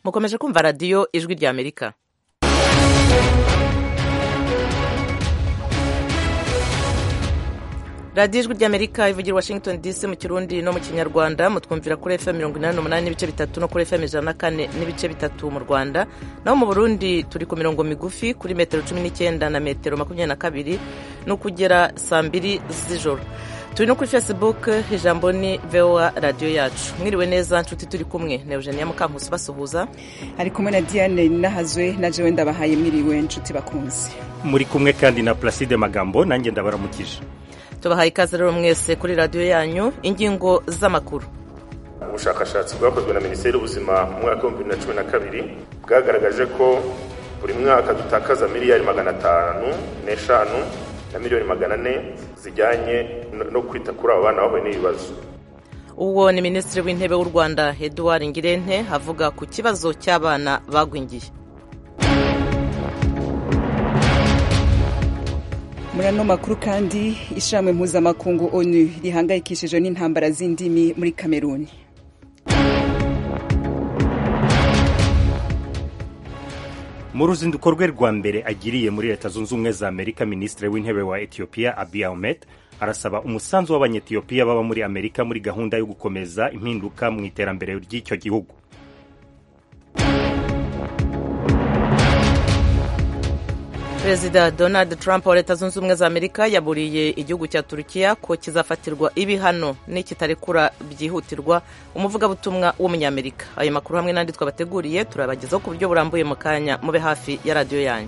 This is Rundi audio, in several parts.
mukomeje kumva radiyo ijwi rya amerika radiyo ijwi rya amerika ivugira washington dc mu kirundi no mu kinyarwanda mutwumvira kuri fm mirongo inani n'umunani n'ibice bitatu no kuri fm ijana na kane n'ibice bitatu mu rwanda naho mu burundi turi ku mirongo migufi kuri metero cumi n'icyenda na metero makumyabiri na kabiri no kugera saa mbiri z'ijoro turi no kuri facebook ijambo ni voa radiyo yacu mwiriwe neza nshuti turi kumwe na eugenia mukankusi basuhuza ari kumwe na diane nahazwe na jewe ndabahaye mwiriwe nshuti bakunze muri kumwe kandi na placide magambo nanjye ndabaramukije tubahaye ikaze rero mwese kuri radiyo yanyu ingingo z'amakuru ubushakashatsi bwakozwe na minisiteri y'ubuzima mu mwaka w'ibihumbi bibiri na cumi na kabiri bwagaragaje ko buri mwaka dutakaza miliyari magana atanu n'eshanu na miliyoni magana ane zijyanye no kwita kuri abo bana bahuye n'ibibazo uwo ni minisitiri w'intebe w'u rwanda eduard ngirente avuga ku kibazo cy'abana bagwingiye muri ano makuru kandi ishamwe mpuzamakungu onu rihangayikishijwe n'intambara z'indimi muri kameruni mu ruzinduko rwe rwa mbere agiriye muri leta zunze ubumwe za amerika minisitiri w'intebe wa etiyopiya abiy ahmed arasaba umusanzu w'abanyetiyopiya baba muri amerika muri gahunda yo gukomeza impinduka mu iterambere ry'icyo gihugu perezida donald trump wa leta zunze ubumwe za amerika yaburiye igihugu cya turukiya ko kizafatirwa ibihano n'ikitarekura byihutirwa umuvugabutumwa w'umunyamerika ayo makuru hamwe n'andi twabateguriye turabagezaho ku buryo burambuye mu kanya mube hafi ya radiyo yanyu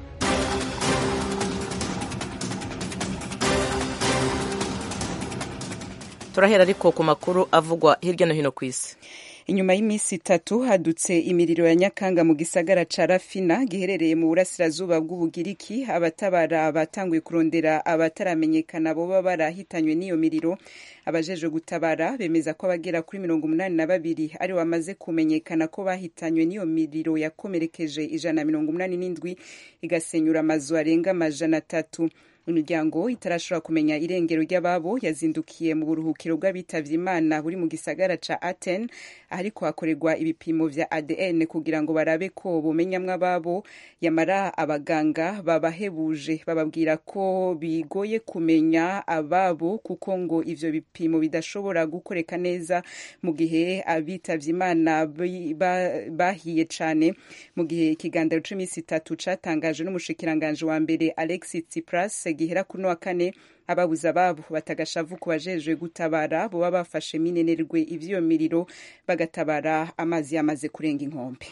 turahera ariko ku makuru avugwa hirya no hino ku isi inyuma y'iminsi itatu hadutse imiriro ya nyakanga mu gisagara ca rafina giherereye mu burasirazuba bw'ubugiriki abatabara batanguye kurondera abataramenyekana boba barahitanywe n'iyo miriro abajejwe gutabara bemeza ko abagera kuri mirongo umunani na babiri ari bamaze kumenyekana ko bahitanywe n'iyo miriro yakomerekeje ijana na mirongo umunani n'indwi igasenyura amazu arenga amajana atatu imiryango itarashobora kumenya irengero ry'ababo yazindukiye mu buruhukiro bw'abitavye imana buri mu gisagara ca aten ariko hakorerwa ibipimo vya adn kugira ngo barabe ko bomenyamwo ababo yamara abaganga babahebuje bababwira ko bigoye kumenya ababo kuko ngo ivyo bipimo bidashobora gukoreka neza mu gihe abitavye imana bahiye cane mu gihe ikiganiro c'iminsi itatu catangajwe n'umushikiranganje wa mbere alexis tsipras gihera kuno wa kane ababuze ababo batagashavu ku bajejwe gutabara boba bafashe minenerwe ivy'iyo miriro bagatabara amazi yamaze kurenga inkombe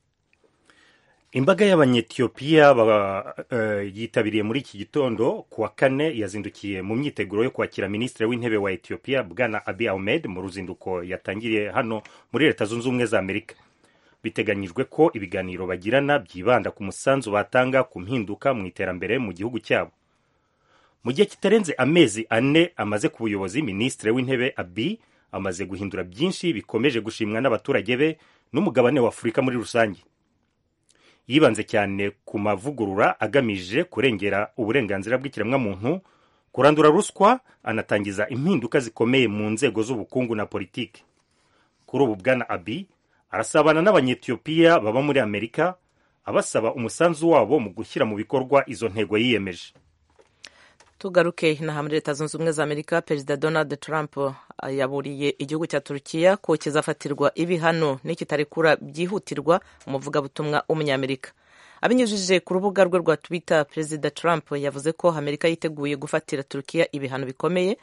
imbaga y'abanyetiyopiya uh, yitabiriye muri iki gitondo ku wa kane yazindukiye mu myiteguro yo kwakira minisitiri w'intebe wa etiyopiya bwana abi ahmed mu ruzinduko yatangiriye hano muri leta zunze ubumwe za amerika biteganyijwe ko ibiganiro bagirana byibanda ku musanzu batanga ku mpinduka mu iterambere mu gihugu cyabo mu gihe kitarenze amezi ane amaze ku buyobozi minisitiri w'intebe abi amaze guhindura byinshi bikomeje gushimwa n'abaturage be n'umugabane wa afurika muri rusange yibanze cyane ku mavugurura agamije kurengera uburenganzira bw'ikiremwamuntu kurandura ruswa anatangiza impinduka zikomeye mu nzego z'ubukungu na politiki kuri ubu bwana abi arasabana n'abanyetiyopiya baba muri amerika abasaba umusanzu wabo mu gushyira mu bikorwa izo ntego yiyemeje tugaruke inaha muri leta zunze ubumwe za amerika perezida donald trump yaburiye igihugu cya turukiya ko kizafatirwa ibihano n'ikitarekura byihutirwa umuvugabutumwa w'umunyamerika abinyujije ku rubuga rwe rwa twitter perezida trump yavuze ko amerika yiteguye gufatira turukiya ibihano bikomeye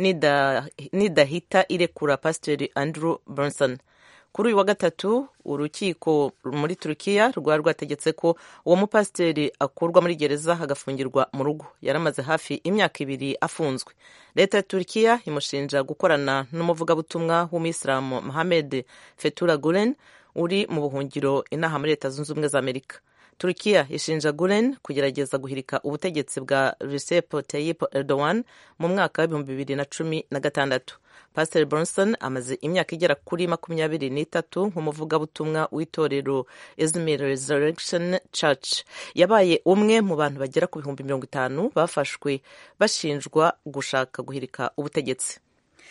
nidahita irekura pasiteri andrew bronson kuri uyu wa gatatu urukiko muri turukiya rwari rwategetse ko uwo mupasiteri akurwa muri gereza agafungirwa mu rugo yari amaze hafi imyaka ibiri afunzwe leta ya turukiya imushinja gukorana n'umuvugabutumwa w'umuyisilamu mohamed fetura gulen uri mu buhungiro inaha muri leta zunze ubumwe za amerika turukiya ishinja gulen kugerageza guhirika ubutegetsi bwa recep tayyip erdogan mu mwaka w'ibihumbi bibiri na cumi na gatandatu pasiteri bronson amaze imyaka igera kuri makumyabiri n'itatu nk'umuvugabutumwa w'itorero izmir resurrection church yabaye umwe mu bantu bagera ku bihumbi mirongo itanu bafashwe bashinjwa gushaka guhirika ubutegetsi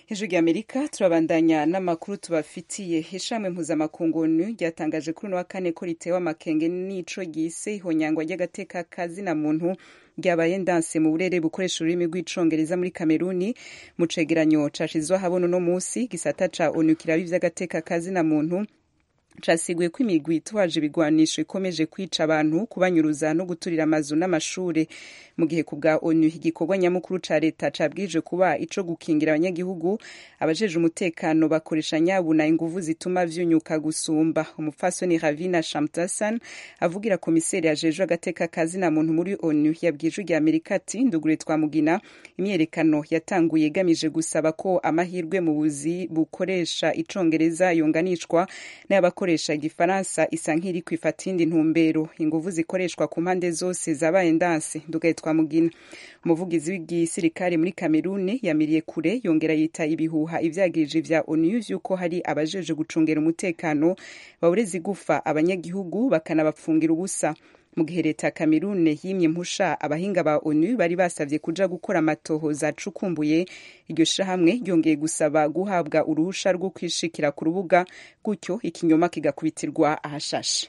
hejuru y'amerika turabandanya n'amakuru tubafitiye ishami mpuzamakungu ryatangaje kuri uno wa kane ko ritewe amakenge n'ico ryise ihonyangwa ry'agateka kazina muntu ryabaye ndanse mu burere bukoresha ururimi rw'icongereza muri kameruni mu cegeranyo cashizwe ahabona uno musi gisata ca onu kiraba ivy'agateka kazina muntu casiguye ko imigwi itwaje ibigwanisho ikomeje kwica abantu kubanyuruza no guturira amazu n'amashure mu gihe ku bwa onu igikorwa nyamukuru ca leta cabwije kuba ico gukingira abanyagihugu abajeje umutekano bakoresha nyabuna inguvu zituma vyunyuka gusumba umupfasoni ravina shamtasan avugira komiseri ajejwe agateka kazina muntu muri onu yabwije rya amerika ati ndugure twamugina imyerekano yatanguye igamije gusaba ko amahirwe mu buzi bukoresha icongereza yunganishwa n'abakoresha igifaransa isa nk'iri kwifata indi ntumbero inguvu zikoreshwa ku mpande zose zabaye ndanse ndugaye twamugina umuvugizi w'igisirikare muri kameruni yamiriye kure yongera yita ibihuha ivyagirije vya onu vy'uko hari abajeje gucungera umutekano bawureza igufa abanyagihugu bakanabapfungira ubusa mu gihe leta ya kamerune yimye impusha abahinga ba onu bari basavye kuja gukora amatohoza acukumbuye iryo shirahamwe ryongeye gusaba guhabwa uruhusha rwo kwishikira ku rubuga gutyo ikinyoma kigakubitirwa ahashashe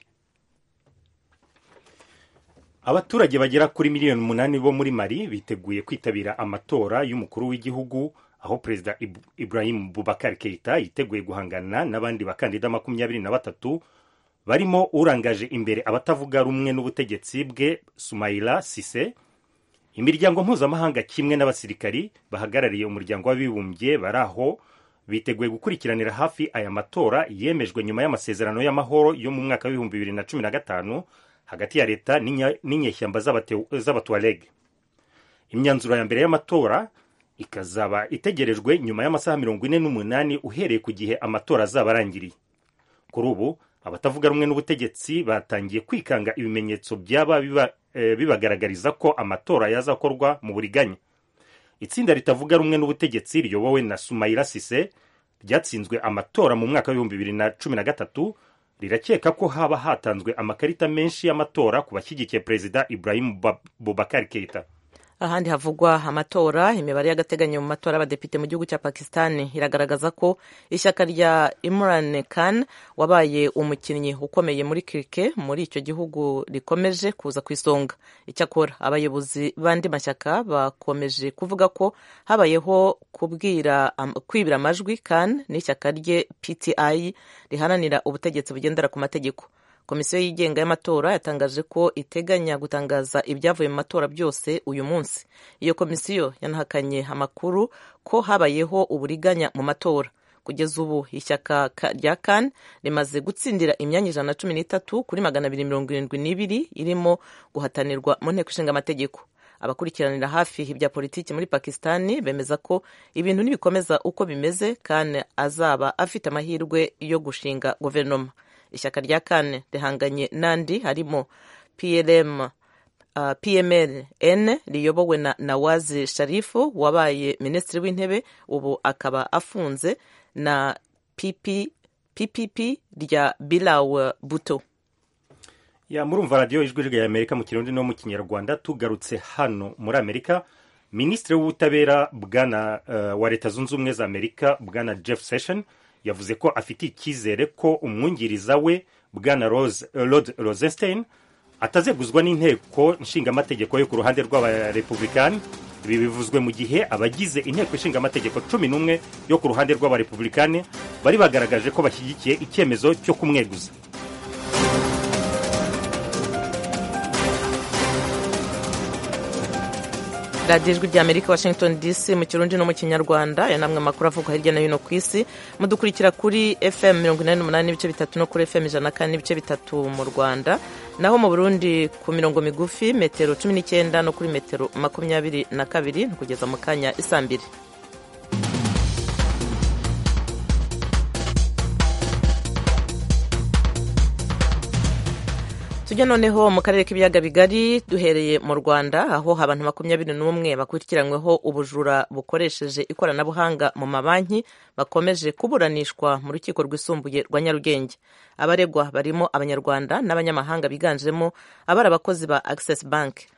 abaturage bagera kuri miliyoni umunani bo muri mali biteguye kwitabira amatora y'umukuru w'igihugu aho perezida ibrahim bubakar keita yiteguye guhangana n'abandi bakandida makumyabiri na batatu barimo urangaje imbere abatavuga rumwe n'ubutegetsi bwe sumaila sise imiryango mpuzamahanga kimwe n'abasirikari bahagarariye umuryango w'abibumbye bari aho biteguye gukurikiranira hafi aya matora yemejwe nyuma y'amasezerano y'amahoro yo mu mwaka w'ibihumbi bibiri na cumi na gatanu hagati ya leta n'inyeshyamba z'abatuareg imyanzuro ya mbere y'amatora ikazaba itegerejwe nyuma y'amasaha mirongo ine n'umunani uhereye ku gihe amatora azaba arangiriye kuri ubu abatavuga rumwe n'ubutegetsi batangiye kwikanga ibimenyetso byaba bibagaragariza ko amatora yazakorwa mu buriganya itsinda ritavuga rumwe n'ubutegetsi riyobowe na sumayira sise ryatsinzwe amatora mu mwaka w'ibihumbi bibiri na cumi na gatatu rirakeka ko haba hatanzwe amakarita menshi y'amatora ku bashyigikiye perezida ibrahim bubakar keita ahandi havugwa amatora imibare y'agateganyo mu matora y'abadepite mu gihugu cya pakistan iragaragaza ko ishyaka rya imran khan wabaye umukinnyi ukomeye muri kirike muri icyo gihugu rikomeje kuza ku isonga icyakora abayobozi b'andi mashyaka bakomeje kuvuga ko habayeho kubwira kwibira amajwi khan n'ishyaka rye pti riharanira ubutegetsi bugendera ku mategeko komisiyo yigenga y'amatora yatangaje ko iteganya gutangaza ibyavuye mu matora byose uyu munsi iyo komisiyo yanahakanye amakuru ko habayeho uburiganya mu matora kugeza ubu ishyaka rya kan rimaze gutsindira imyanya ijana na cumi n'itatu kuri magana abiri mirongo irindwi n'ibiri irimo guhatanirwa mu nteko ishinga amategeko abakurikiranira hafi ibya politiki muri pakistani bemeza ko ibintu nibikomeza uko bimeze kan azaba afite amahirwe yo gushinga guverinoma ishyaka rya kane rihanganye n'andi harimo plm uh, pmln riyobowe na nawazi sharifu wabaye minisitiri w'intebe ubu akaba afunze na PP, ppp rya bilaw buto ya murumva radiyo ijwi rya amerika mu kirundi no mu kinyarwanda tugarutse hano muri amerika minisitiri w'ubutabera bwana uh, wa leta zunze ubumwe za amerika bwana jeff session yavuze ko afite icyizere ko umwungiriza we bwana rod rosenstein atazeguzwa n'inteko nshingamategeko yo ku ruhande rw'abarepublikani ibi bivuzwe mu gihe abagize inteko nshingamategeko cumi n'umwe yo ku ruhande rw'abarepublikani bari bagaragaje ko bashyigikiye icyemezo cyo kumweguza radiyo ijwi rya amerika washington dc mu kirundi no mu kinyarwanda aya namwe amakuru avugwa hirya no hino ku isi mudukurikira kuri fm mirongo inani n'umunani n'ibice bitatu no kuri fm ijana na kane n'ibice bitatu mu rwanda naho mu burundi ku mirongo migufi metero cumi n'icyenda no kuri metero makumyabiri na kabiri kugeza mu kanya isa mbiri tujya noneho mu karere k'ibiyaga bigari duhereye mu rwanda aho abantu makumyabiri n'umwe bakurikiranyweho ubujura bukoresheje ikoranabuhanga mu mabanki bakomeje kuburanishwa mu rukiko rwisumbuye rwa nyarugenge abaregwa barimo abanyarwanda n'abanyamahanga biganjemo abari abakozi ba access bank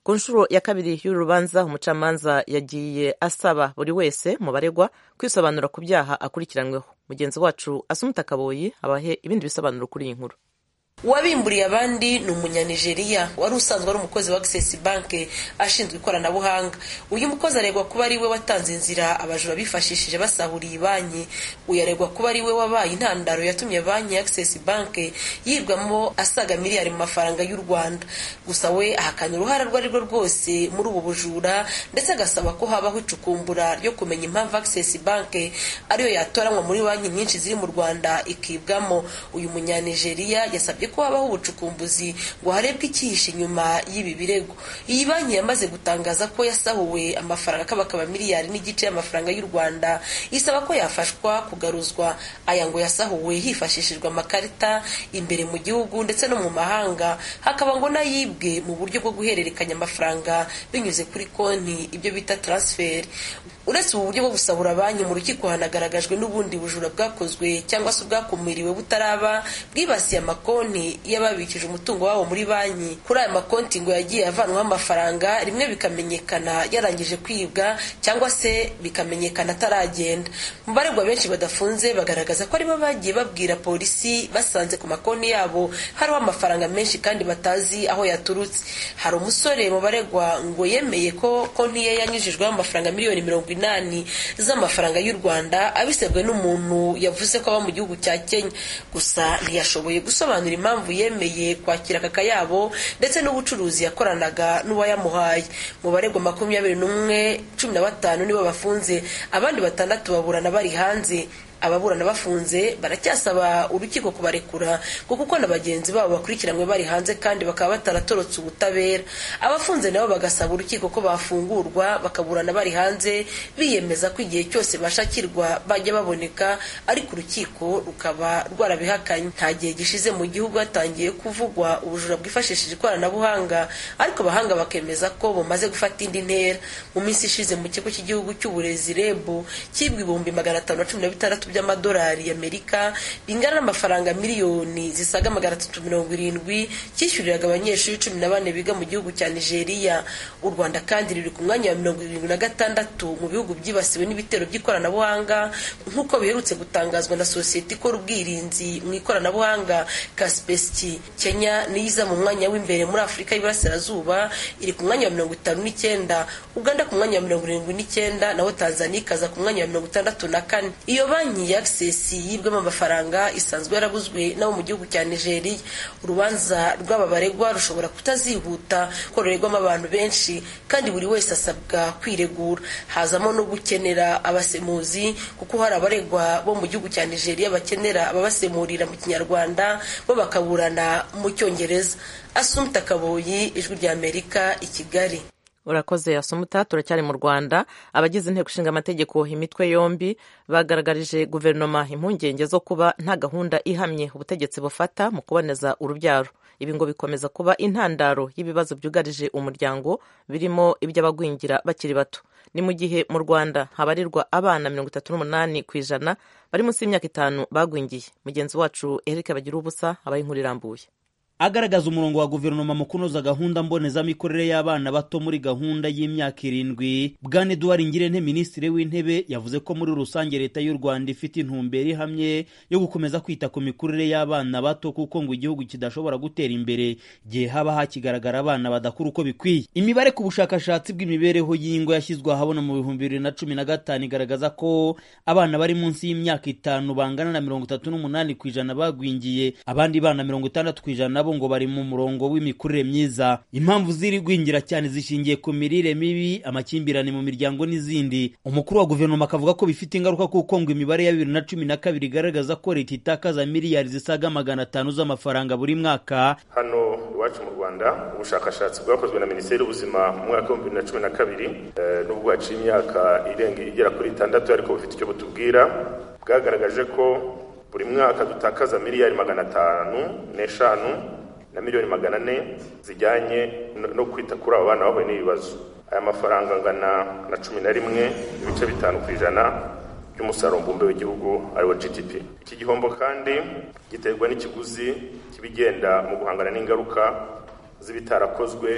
ku nshuro ya kabiri y'uru rubanza umucamanza yagiye asaba buri wese mu baregwa kwisobanura ku byaha akurikiranyweho mugenzi wacu asumuta kaboyi abahe ibindi bisobanuro kuri iyi nkuru uwabimburiye abandi ni umunyanigeriya wari usanzwe ari umukozi wa access bank ashinzwe ikoranabuhanga uyu mukozi aregwa kuba ari we watanze inzira abajura bifashishije basahuriye iyi banki uyu aregwa kuba ari we wabaye intandaro yatumye banki ya access bank yibwamo asaga miliyari mu mafaranga y'u rwanda gusa we ahakana uruhare rwo ari rwo rwose muri ubu bujura ndetse agasaba ko habaho icukumbura ryo kumenya impamvu access bank ariyo yatoranywa muri banki nyinshi ziri mu rwanda ikibwamo uyu munyanigeriya yasabye ko habaho ubucukumbuzi ngo harebwe icyihishe inyuma y'ibi birego iyi banki yamaze gutangaza ko yasahuwe amafaranga akabakaba miliyari n'igice y'amafaranga y'u rwanda isaba ko yafashwa kugaruzwa aya ngo yasahuwe hifashishijwe amakarita imbere mu gihugu ndetse no mu mahanga hakaba ngo n'ayibwe mu buryo bwo guhererekanya amafaranga binyuze kuri konti ibyo bita taransiferi uretse ubu buryo bwo gusahura banki mu rukiko hanagaragajwe n'ubundi bujura bwakozwe cyangwa se ubwakumiriwe butaraba bwibasiye amakonti y'ababikije umutungo wabo muri banki kuri aya makonti ngo yagiye avanwaho amafaranga rimwe bikamenyekana yarangije kwibwa cyangwa se bikamenyekana ataragenda mu baregwa benshi badafunze bagaragaza ko aribo bagiye babwira polisi basanze ku makonti yabo hariho amafaranga menshi kandi batazi aho yaturutse hari umusore mu baregwa ngo yemeye ko konti ye yanyujijweho amafaranga miliyoni mirongo inani z'amafaranga y'u rwanda abisabwe n'umuntu yavuze ko aba mu gihugu cya kenya gusa ntiyashoboye gusobanura impamvu yemeye kwakira aka kayabo ndetse n'ubucuruzi yakoranaga n'uwayamuhaye mu baregwa makumyabiri n'umwe cumi na batanu nibo bafunze abandi batandatu baburana bari hanze ababurana bafunze baracyasaba urukiko kubarekura ngo kuko na bagenzi babo bakurikiranywe bari hanze kandi bakaba bataratorotse ubutabera abafunze nabo bagasaba urukiko ko bafungurwa bakaburana bari hanze biyemeza ko igihe cyose bashakirwa bajya baboneka ariko urukiko rukaba rwarabihakanye nta gihe gishize mu gihugu hatangiye kuvugwa ubujura bwifashishije ikoranabuhanga ariko abahanga bakemeza ko bumaze gufata indi ntera mu minsi ishize mu kigo cy'igihugu cy'uburezi reb cyibwa ibihumbi magana atanu na cumi na bitandatu by'amadolari y'amerika bingana n'amafaranga miliyoni zisaga magana atatu mirongo irindwi cyishyuriraga abanyeshuri cumi na bane biga mu gihugu cya nigeria u rwanda kandi ruri ku mwanya wa mirongo irindwi na gatandatu mu bihugu byibasiwe n'ibitero by'ikoranabuhanga nk'uko biherutse gutangazwa na sosiyete ikora ubwirinzi mu ikoranabuhanga kasipesiti kenya niyo iza mu mwanya w'imbere muri afurika y'iburasirazuba iri ku mwanya wa mirongo itanu n'icyenda uganda ku mwanya wa mirongo irindwi n'icyenda naho tanzania ikaza ku mwanya wa mirongo itandatu na kane iyo banki ya access yibwemo amafaranga isanzwe yaraguzwe n'abo mu gihugu cya nigeria urubanza rw'aba baregwa rushobora kutazihuta kororerwamo abantu benshi kandi buri wese asabwa kwiregura hazamo no gukenera abasemuzi kuko hari abaregwa bo mu gihugu cya nigeria bakenera ababasemurira mu kinyarwanda bo bakaburana mu cyongereza asumta kaboyi ijwi rya amerika i kigali urakoze asumuta turacyari mu rwanda abagize inteko ishinga amategeko imitwe yombi bagaragarije guverinoma impungenge zo kuba nta gahunda ihamye ubutegetsi bufata mu kuboneza urubyaro ibi ngo bikomeza kuba intandaro y'ibibazo byugarije umuryango birimo iby'abagwingira bakiri bato ni mu gihe mu rwanda habarirwa abana mirongo itatu n'umunani ku ijana bari munsi y'imyaka itanu bagwingiye mugenzi wacu eric bagira ubusa abaye inkuru irambuye agaragaza umurongo wa guverinoma mu kunoza gahunda mbonezamikorere y'abana bato muri gahunda y'imyaka irindwi bwana eduard ngirente minisitiri w'intebe yavuze ko muri rusange leta y'u rwanda ifite intumbero ihamye yo gukomeza kwita ku mikurire y'abana bato kuko ngo igihugu kidashobora gutera imbere igihe haba hakigaragara abana badakura uko bikwiye imibare ku bushakashatsi bw'imibereho y'ingo yashyizwe ahabona mu bihumbi bibiri na cumi na gatanu igaragaza ko abana bari munsi y'imyaka itanu bangana na mirongo itatu n'umunani ku ijana bagwingiye abandi bana mirongo itandatu ku ijana nabo ngo bari mu murongo w'imikurire myiza impamvu ziri gwingira cyane zishingiye ku mirire mibi amakimbirane mu miryango n'izindi umukuru wa guverinoma akavuga ko bifite ingaruka kuko ngo imibare ya bibiri na cumi na kabiri igaragaza ko leta itakaza miliyari zisaga magana atanu z'amafaranga buri mwaka hano iwacu mu rwanda ubushakashatsi bwakozwe na minisiteri y'ubuzima mu mwaka w'ibihumbi bibiri na cumi na kabiri n'ubwo haciye imyaka irenga igera kuri itandatu ariko bufite icyo butubwira bwagaragaje ko buri mwaka dutakaza miliyari magana atanu n'eshanu na miliyoni magana ane zijyanye no kwita kuri abo bana bahuye n'ibibazo aya mafaranga angana na cumi na rimwe ibice bitanu ku ijana by'umusaruro mbumbe w'igihugu ariwo gdp iki gihombo kandi giterwa n'ikiguzi kibigenda mu guhangana n'ingaruka z'ibitarakozwe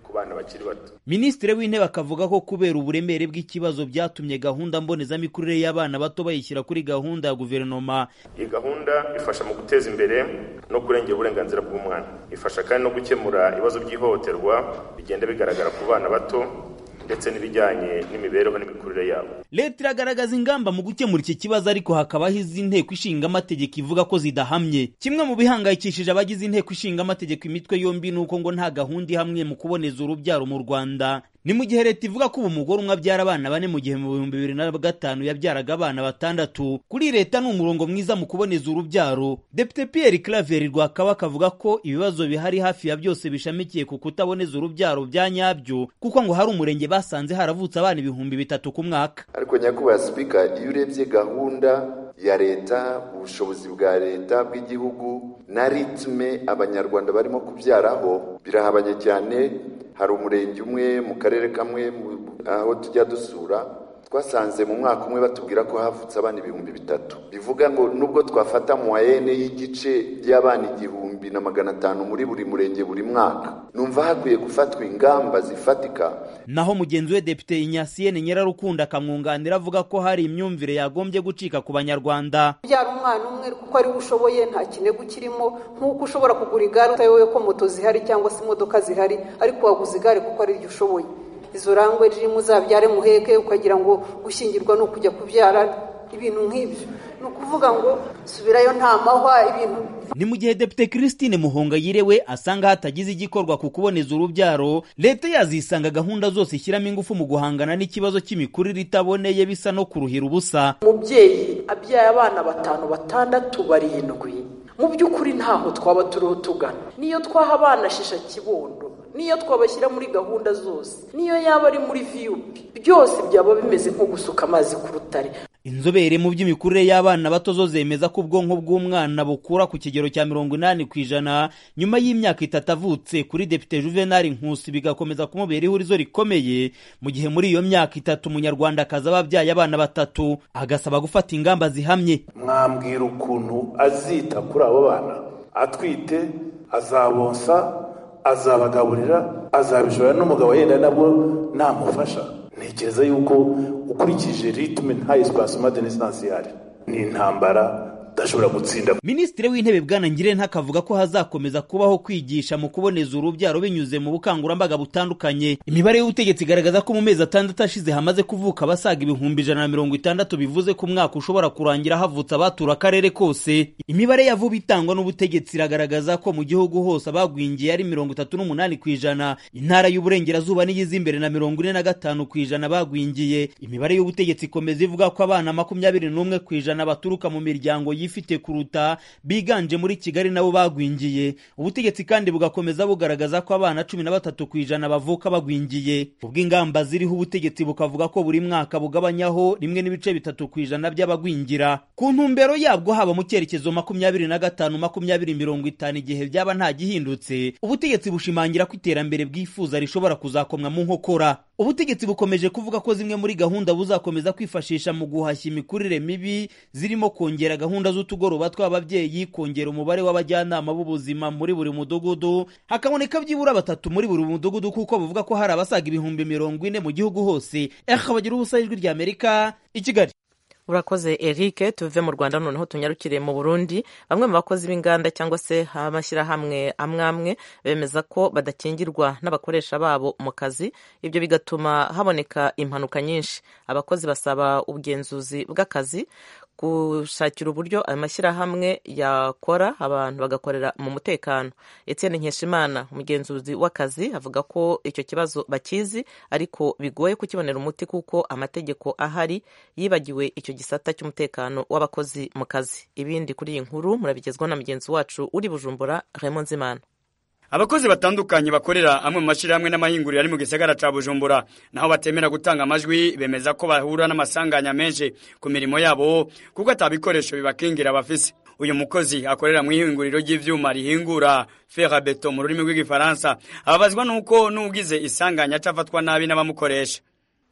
ku bana bakiri bato minisitiri w'intebe akavuga ko kubera uburemere bw'ikibazo byatumye gahunda mbonezamikurire y'abana bato bayishyira kuri gahunda ya guverinoma iyi gahunda ifasha mu guteza imbere no kurengera uburenganzira bw'umwana ifasha kandi no gukemura ibibazo by'ihohoterwa bigenda bigaragara ku bana bato ndetse n'ibijyanye n'imibereho n'imikurire yabo leta iragaragaza ingamba mu gukemura iki kibazo ariko hakabaho izi nteko ishinga amategeko ivuga ko zidahamye kimwe mu bihangayikishije abagize inteko ishinga amategeko imitwe yombi ni uko ngo nta gahunda ihamwe mu kuboneza urubyaro mu rwanda ni mu gihe leta ivuga ko ubu umugore umwe abyara abana bane mu gihe mu bihumbi bibiri na gatanu yabyaraga abana batandatu kuri leta ni umurongo mwiza mu kuboneza urubyaro depite pierre claver rwakaba akavuga ko ibibazo bihari hafi ya byose bishamikiye ku kutaboneza urubyaro bya nyabyo kuko ngo hari umurenge basanze haravutse abana ibihumbi bitatu ku mwaka ariko nyakubahwa sipika iyo urebye gahunda ya leta ubushobozi bwa leta bw'igihugu na ritme abanyarwanda barimo kubyaraho birahabanye cyane hari umurenge umwe mu karere kamwe aho tujya dusura twasanze mu mwaka umwe batubwira ko havutse abana ibihumbi bitatu bivuga ngo nubwo twafata muwayene y'igice by'abana igihumbi na magana atanu muri buri murenge buri mwaka numva hakwiye gufatwa ingamba zifatika naho mugenzi we depite inyasiyene nyirarukundo akamwunganira avuga ko hari imyumvire yagombye gucika ku banyarwanda byara umwana umwe kuko ariwe ushoboye nta kinego kirimo nk'uko ushobora kugura igare utayobewe ko moto zihari cyangwa se imodoka zihari ariko waguze igare kuko ari ryo ushoboye izo rangwe ririmo uzabyare muheke ukagira ngo gushyingirwa ni ukujya kubyara ibintu nk'ibyo ni ukuvuga ngo subirayo nta mahwa ibintu ni mu gihe depite christine muhongayire we asanga hatagize igikorwa ku kuboneza urubyaro leta yazisanga gahunda zose ishyiramo ingufu mu guhangana n'ikibazo cy'imikurire itaboneye bisa no kuruhira ubusa umubyeyi abyaye abana batanu batandatu barindwi mu by'ukuri ntaho twaba turiho tugana niyo twaha abana shisha kibondo niyo twabashyira muri gahunda zose niyo yaba ari muri viyupi byose byaba bimeze nko gusuka amazi ku rutare inzobere mu by'imikurire y'abana bato zo zemeza ko ubwonko bw'umwana bukura ku kigero cya mirongo inani ku ijana nyuma y'imyaka itatu avutse kuri depite juvenal nkusi bigakomeza kumubera ihurizo rikomeye mu gihe muri iyo myaka itatu umunyarwandakazi aba abyaye abana batatu agasaba gufata ingamba zihamye mwambwira ukuntu azita kuri abo bana atwite azabonsa azabagaburira azabishora n'umugabo yenda nabwo namufasha ntekereza yuko ukurikije ritme nta espace madenesansi ihari ni intambara udashobora gutsinda minisitiri w'intebe bwana ngirente akavuga ko hazakomeza kubaho kwigisha mu kuboneza urubyaro binyuze mu bukangurambaga butandukanye imibare y'ubutegetsi igaragaza ko mu mezi atandatu ashize hamaze kuvuka abasaga ibihumbi ijana na mirongo itandatu bivuze ko umwaka ushobora kurangira havutse abatura akarere kose imibare ya vuba itangwa n'ubutegetsi iragaragaza ko mu gihugu hose abagwingiye ari mirongo itatu n'umunani ku ijana intara y'uburengerazuba niyiza imbere na mirongo ine na gatanu ku ijana bagwingiye imibare y'ubutegetsi ikomeza ivuga ko abana makumyabiri n'umwe ku ijana baturuka mu miryango yifite kuruta biganje muri kigali nabo bagwingiye ubutegetsi kandi bugakomeza bugaragaza ko abana cumi na batatu ku ijana bavuka bagwingiye ubw'ingamba ziriho ubutegetsi bukavuga ko buri mwaka bugabanyaho rimwe n'ibice bitatu ku ijana by'abagwingira ku ntumbero yabwo haba mu cyerekezo makumyabiri na gatanu makumyabiri mirongo itanu igihe byaba nta gihindutse ubutegetsi bushimangira ko iterambere bwifuza rishobora kuzakomwa mu nkokora ubutegetsi bukomeje kuvuga ko zimwe muri gahunda buzakomeza kwifashisha mu guhashya imikurire mibi zirimo kongera gahunda z'utugoroba tw'ababyeyi kongera umubare w'abajyanama b'ubuzima muri buri mudugudu hakaboneka byibura batatu muri buri mudugudu kuko bavuga ko hari abasaga ibihumbi mirongo ine mu gihugu hose eha bagira ubusa ijwi rya amerika i kigali urakoze eric tuve mu rwanda noneho tunyarukire mu burundi bamwe mu bakozi b'inganda cyangwa se amashyirahamwe amwe amwe bemeza ko badakingirwa n'abakoresha babo mu kazi ibyo bigatuma haboneka impanuka nyinshi abakozi basaba ubugenzuzi bw'akazi gushakira uburyo ayo mashyirahamwe yakora abantu bagakorera mu mutekano Etienne nkeshimana umugenzuzi w'akazi avuga ko icyo kibazo bakizi ariko bigoye kukibonera umuti kuko amategeko ahari yibagiwe icyo gisata cy'umutekano w'abakozi mu kazi ibindi kuri iyi nkuru murabigezwa na mugenzi wacu uri bujumbura Raymond Nzimana abakozi batandukanye bakorera amwe mu mashyirahamwe n'amahinguriro ari mu gisagara ca bujumbura naho batemera gutanga amajwi bemeza ko bahura n'amasanganya menshi ku mirimo yabo kuko atabikoresho bibakingira bafise uyu mukozi akorera mu ihinguriro ry'ivyuma rihingura ferabeto mu rurimi rw'igifaransa ababazwa n'uko n'ugize isanganya acafatwa nabi n'abamukoresha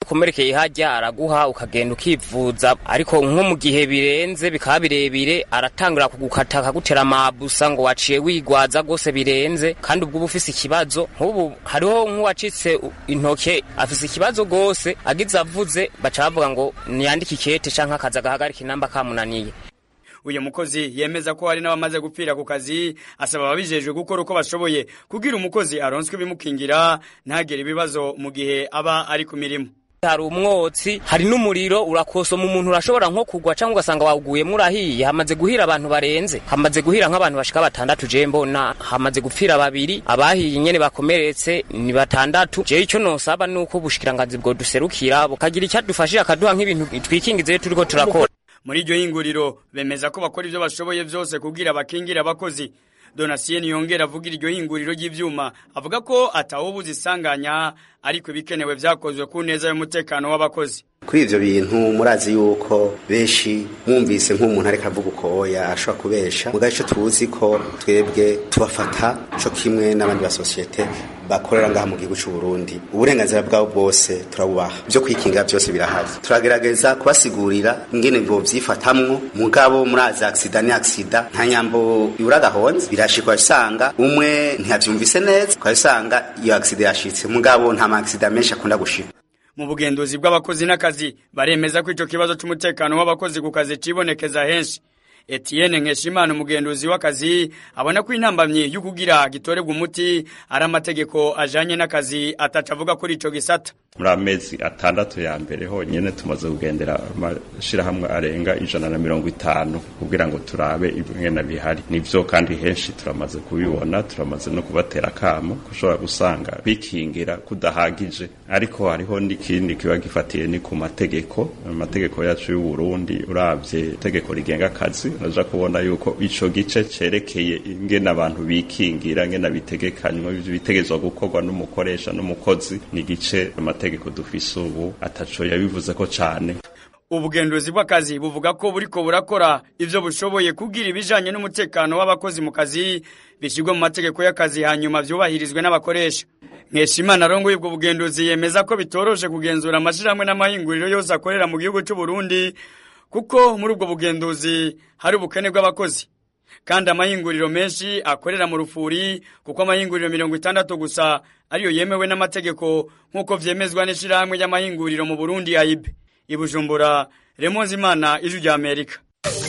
ukomerekeye hajya araguha ukagenda ukivuza ariko nko mu gihe birenze bikaba birebire aratangira kugukata akagutera amabusa ngo waciye wigwaza rwose birenze kandi ubwo uba ufise ikibazo nk'ubu hariho nk'uwacitse intoke afise ikibazo rwose agize avuze baca bavuga ngo niyandike ikete canke akaza agahagarika inamba kamunaniye uyu mukozi yemeza ko hari n'abamaze gupfira ku kazi asaba ababijejwe gukora uko bashoboye kugira umukozi aronswe ibimukingira ntagire ibibazo mu gihe aba ari ku mirimo hari umwotsi hari n'umuriro urakosoma umuntu urashobora nko kugwa cyangwa ugasanga wawuguyemo urahiye hamaze guhira abantu barenze hamaze guhira nk'abantu bashika batandatu je mbona hamaze gupfira babiri abahiye nyene bakomeretse ni batandatu je icyo nosaba nuko ubushikiranganzi bwo duserukira bukagira icyo dufashije akaduha nk'ibintu twikingize iyo turiko turakora muri iryo hinguriro bemeza ko bakora ibyo bashoboye byose kugira bakingira abakozi donatien yongera avugira iryo hinguriro ry'ivyuma avuga ko atawubuza isanganya ariko ibikenewe vyakozwe ku neza y'umutekano w'abakozi kuri ivyo bintu murazi yuko benshi mwumvise nk'umuntu ariko avuga uko oya ashobora kubesha mugabe ico tuzi ko twebwe tubafata co kimwe n'abandi ba sosiyete bakorera ngaha mu gihugu c'u Burundi uburenganzira bwabo bwose turabubaha byo kwikingira byose birahari turagerageza kubasigurira ingene bwo vyifatamwo mugabo murazi accident ni accident nta nyambo yura gahonze birashikwa usanga umwe ntiyavyumvise neza ukabisanga iyo accident yashitse mugabo nta ma accident menshi akunda gushika mu bugenduzi bw'abakozi n'akazi baremeza ko ico kibazo c'umutekano w'abakozi ku kazi cibonekeza henshi Etienne Nkeshimana umugenduzi w'akazi abona ko intambamyi yo kugira gitorebwa umuti ari amategeko ajanye n'akazi atacavuga kuri ico gisata muri amezi atandatu ya mbere honyene tumaze kugendera amashirahamwe arenga ijana na mirongo itanu kugira ngo turabe ibingena bihari nivyo kandi henshi turamaze kubibona turamaze no kubatera kamo kushobora gusanga bikingira kudahagije ariko hariho n'ikindi kiba gifatiye ni ku mategeko amategeko yacu y'u Burundi uravye itegeko rigenga akazi uraja kubona yuko ico gice cerekeye ingene abantu bikingira ngena bitegekanywa bitegezwa gukorwa n'umukoresha n'umukozi ni gice amategeko dufise ubu ataco yabivuze ko cane ubugenduzi bw'akazi buvuga ko buriko burakora ivyo bushoboye kugira ibijanye n'umutekano w'abakozi mu kazi bishirwe mu mategeko y'akazi hanyuma vyubahirizwe n'abakoresha nkeshimana arongoye ubwo bugenduzi yemeza ko bitoroshe kugenzura amashirahamwe n'amahinguriro yose akorera mu gihugu c'u Burundi kuko muri ubwo bugenduzi hari ubukene bw'abakozi kandi amahinguriro menshi akorera mu rufuri kuko amahinguriro mirongo itandatu gusa ariyo yemewe n'amategeko nk'uko vyemezwa n'ishirahamwe ry'amahinguriro mu Burundi AIB ibujumbura Remonzi Imana ijwi rya Amerika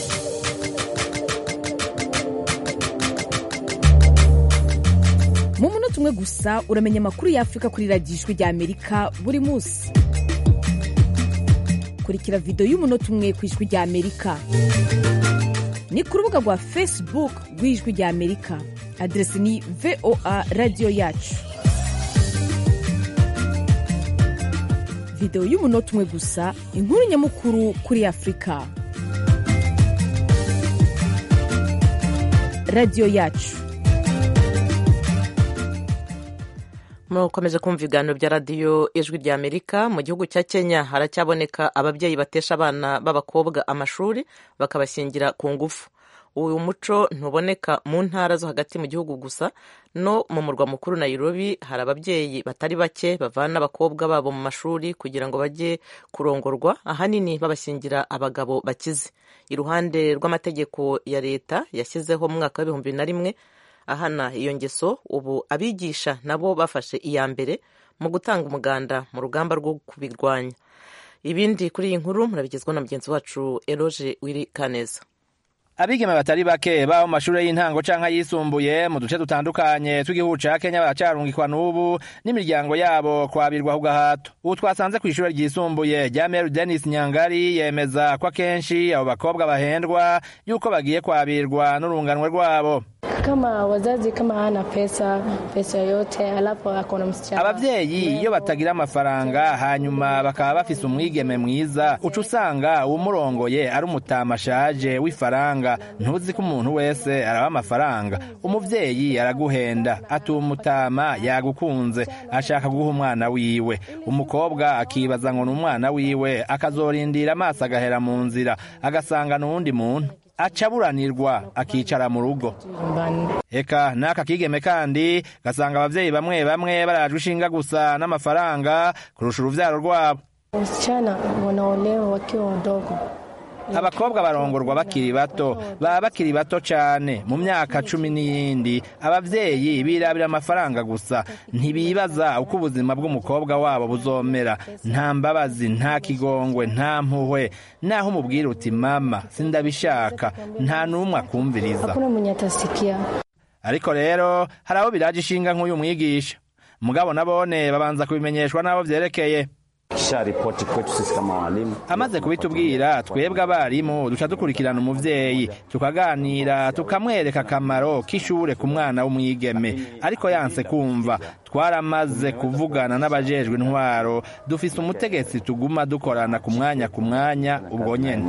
mu munota umwe gusa uramenya amakuru y'afurika kuri radiyo ijwi rya amerika buri munsi kurikira videwo y'umunota umwe ku ijwi rya amerika ni ku rubuga rwa facebook rw'ijwi rya amerika aderesi ni voa radiyo yacu videwo y'umunota umwe gusa inkuru nyamukuru kuri afurika radiyo yacu mukomeje kumva ibiganiro bya radiyo ijwi rya amerika mu gihugu cya kenya haracyaboneka ababyeyi batesha abana b'abakobwa amashuri bakabashyingira ku ngufu uyu muco ntuboneka mu ntara zo hagati mu gihugu gusa no mu murwa mukuru Nairobi hari ababyeyi batari bake bavana abakobwa babo mu mashuri kugira ngo bajye kurongorwa ahanini babashyingira abagabo bakize iruhande rw'amategeko ya leta yashyizeho mu mwaka w'ibihumbi na rimwe ahana iyo ngeso ubu abigisha nabo bafashe iya mbere mu gutanga umuganda mu rugamba rwo kubirwanya ibindi kuri iyi nkuru murabigezwa na mugenzi wacu eroge wiri kaneza abigeme batari bake baba mu mashuri y'intango canke ayisumbuye mu duce dutandukanye tw'igihugu ca Kenya baracarungikwa n'ubu n'imiryango yabo kwabirwa ku gahato ubu twasanze kw'ishure ryisumbuye rya Mary Dennis Nyangari yemeza ko akenshi abo bakobwa bahendwa yuko bagiye kwabirwa n'urunganwe rwabo kama wazazi kama hana pesa pesa yote alafu akona msichana abavyeyi iyo batagira amafaranga hanyuma bakaba bafise umwigeme mwiza uca usanga uwumurongoye ari umutama ashaje w'ifaranga ntuzi ko umuntu wese araba amafaranga umuvyeyi araguhenda ati uwo mutama yagukunze ashaka guha umwana wiwe umukobwa akibaza ngo ni umwana wiwe akazorindira amaso agahera mu nzira agasanga n'uwundi muntu acaburanirwa akicara mu rugo eka n'aka kigeme kandi gasanga abavyeyi bamwe bamwe barajwe ishinga gusa n'amafaranga kurusha uruvyaro rwabo Wasichana wanaolewa wakiwa wadogo. abakobwa barongorwa bakiri bato baba bakiri bato cyane mu myaka cumi n'iyindi ababyeyi birabira amafaranga gusa ntibibaza uko ubuzima bw'umukobwa wabo buzomera nta mbabazi nta kigongwe nta mpuhwe naho umubwira uti mama sindabishaka nta n'umwe akumviriza Hakuna mwenye atasikia. ariko rero hari abo biraje ishinga nk'uyu mwigisha mugabo nabone babanza kubimenyeshwa n'abo byerekeye kisha ripoti kwetu sisi kama walimu. amaze kubitubwira twebwe abarimu duca dukurikirana umuvyeyi tukaganira tukamwereka akamaro k'ishure ku mwana w'umwigeme ariko yanse kumva twaramaze kuvugana n'abajejwe intwaro dufise umutegetsi tuguma dukorana ku mwanya ku mwanya ubwo nyene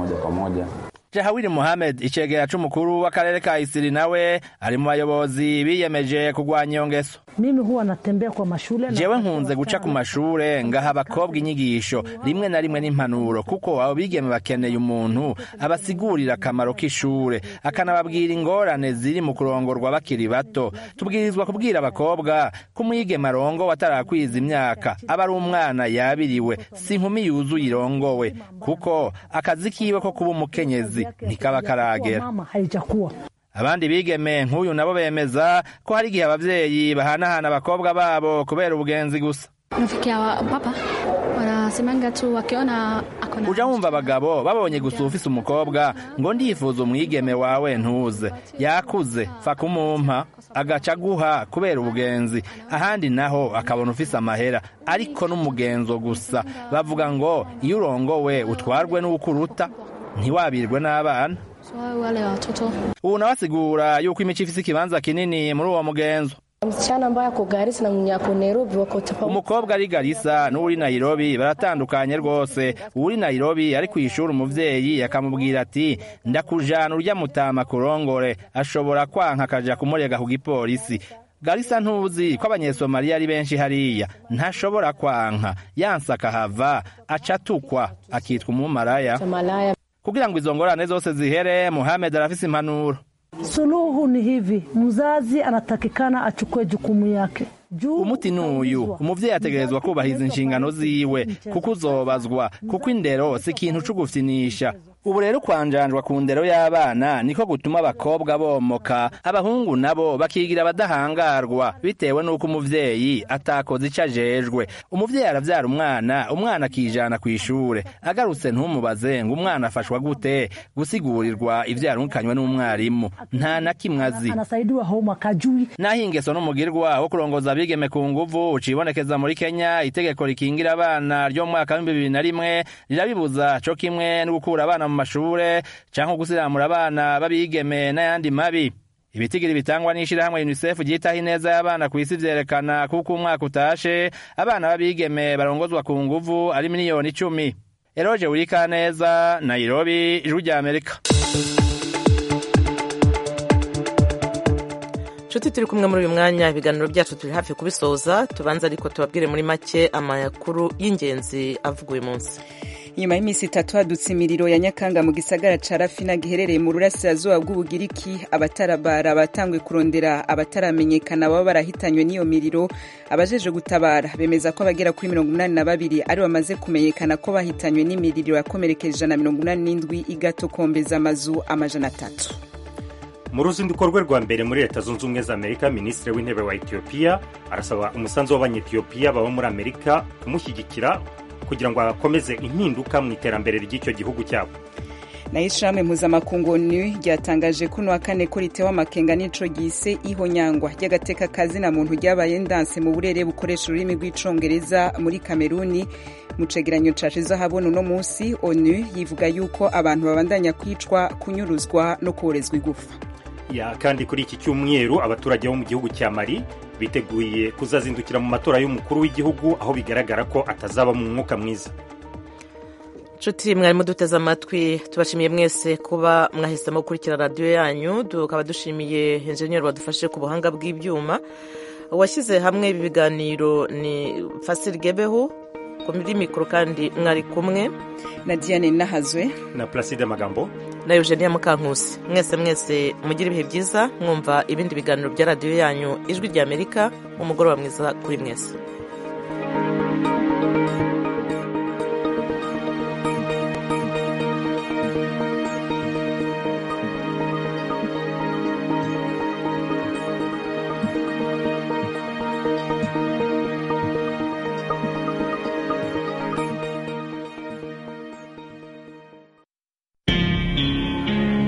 jahawiri muhamed icegera c'umukuru w'akarere ka isiri nawe ari mu bayobozi biyemeje kugwanya iyo ngeso Mimi huwa natembea kwa mashule na jewe nkunze guca ku mashure ngaha abakobwa inyigisho rimwe na rimwe n'impanuro kuko abo bigeme bakeneye umuntu abasigurira akamaro k'ishure akanababwira ingorane ziri mu kurongorwa bakiri bato tubwirizwa kubwira abakobwa ko umwigeme arongowe atarakwiza imyaka aba ari umwana yabiriwe si inkumi yuzuye irongowe kuko akazi kiwe ko kuba umukenyezi ntikaba karagera mama haijakuwa abandi bigeme nk'uyu nabo bemeza ko hari igihe abavyeyi bahanahana abakobwa babo kubera ubugenzi gusa Nafikia wa papa wanasemanga tu wakiona akona uja wumva abagabo babonye gusa ufise umukobwa ngo ndifuza umwigeme wawe ntuze yakuze fa kumumpa agaca aguha kubera ubugenzi ahandi naho akabona ufise amahera ariko n'umugenzo gusa bavuga ngo iyo urongowe utwarwe n'ukuruta ntiwabirwe n'abana so wale watoto ubu nawe asigura yuko imico ifise ikibanza kinini muri uwo mugenzo Msichana ambaye ako Garissa na mwenye ako Nairobi wako tofauti. umukobwa ari garisa n'uri nayirobi baratandukanye rwose uri nayirobi ari ku ishuri umuvyeyi akamubwira ati ndakujana urya mutama kurongore ashobora kwanka akaja kumurega ku gipolisi garisa ntuzi ko abanyesomaliya ari benshi hariya ntashobora kwanka yanse akahava aca atukwa akitwa umumaraya Malaya. kugira ngo izo ngorane zose zihere muhamed arafise impanuro Suluhu ni hivi, mzazi anatakikana achukue jukumu yake. umuti n'uyu umuvyeyi ategerezwa kubahiriza inshingano ziwe kuko uzobazwa kuko indero si ikintu co gufyinisha ubu rero kwanjanjwa ku ndero y'abana niko gutuma abakobwa bomoka abahungu nabo bakigira abadahangarwa bitewe n'uko umuvyeyi atakoze ico ajejwe umuvyeyi aravyara umwana umwana akijana kw'ishure agarutse ntumubaze ngo umwana afashwa gute gusigurirwa ivyo yarungikanywe n'umwarimu nta na kimwe azi Anasaidiwa homework ajui. naho ingeso n'umugirwa wo kurongoza abigeme ku nguvu ucibonekeza muri kenya itegeko rikingira abana ryo mu mwaka w'ibihumbi bibiri na rimwe rirabibuza co kimwe no gukura abana mu mashure canke gusiramura abana b'abigeme n'ayandi mabi ibitigiri bitangwa n'ishirahamwe unicef ryitaho ineza y'abana ku isi vyerekana kuko umwaka utashe abana b'abigeme barongozwa ku nguvu ari miliyoni icumi eroje wurikaneza nairobi ijwi rya amerika nshuti turi kumwe muri uyu mwanya ibiganiro byacu turi hafi kubisoza tubanza ariko tubabwire muri make amakuru y'ingenzi avuga uyu munsi nyuma y'iminsi itatu hadutse imiriro ya nyakanga mu gisagara ca rafina giherereye mu burasirazuba bw'ubugiriki abatarabara batanguye kurondera abataramenyekana baba barahitanywe n'iyo miriro abajeje gutabara bemeza ko abagera kuri mirongo inani na babiri ari bamaze kumenyekana ko bahitanywe n'imiriro yakomerekeje ijana na mirongo inani n'indwi igatokombeza amazu amajana atatu mu ruzinduko rwe rwa mbere muri leta zunze ubumwe za amerika minisitiri w'intebe wa etiyopiya arasaba umusanzu w'abanyetiyopiya baba muri amerika kumushyigikira kugira ngo akomeze impinduka mu iterambere ry'icyo gihugu cyabo nayo ishirahamwe mpuzamakungu onu ryatangaje kuno wa kane ko ritewe amakenga n'ico gise ihonyangwa ry'agateka kazina muntu ryabaye ndanse mu burere bukoresha ururimi rw'icongereza muri kameruni mu cegeranyo cashize ahabona uno musi onu yivuga yuko abantu babandanya kwicwa kunyuruzwa no koherezwa igufa ya kandi kuri iki cyumweru abaturage bo mu gihugu cya mari biteguye kuzazindukira mu matora y'umukuru w'igihugu aho bigaragara ko atazaba mu mwuka mwiza nshuti mwarimu duteze amatwi tubashimiye mwese kuba mwahisemo gukurikira radiyo yanyu tukaba dushimiye enjeniyeri wadufashe ku buhanga bw'ibyuma uwashyize hamwe ibi biganiro ni fasiri gebeho muri mikoro kandi mwari kumwe na diane nahazwe na placide magambo na eugenia mukankusi mwese mwese mugire ibihe byiza mwumva ibindi biganiro bya radiyo yanyu ijwi ry'amerika umugoroba mwiza kuri mwese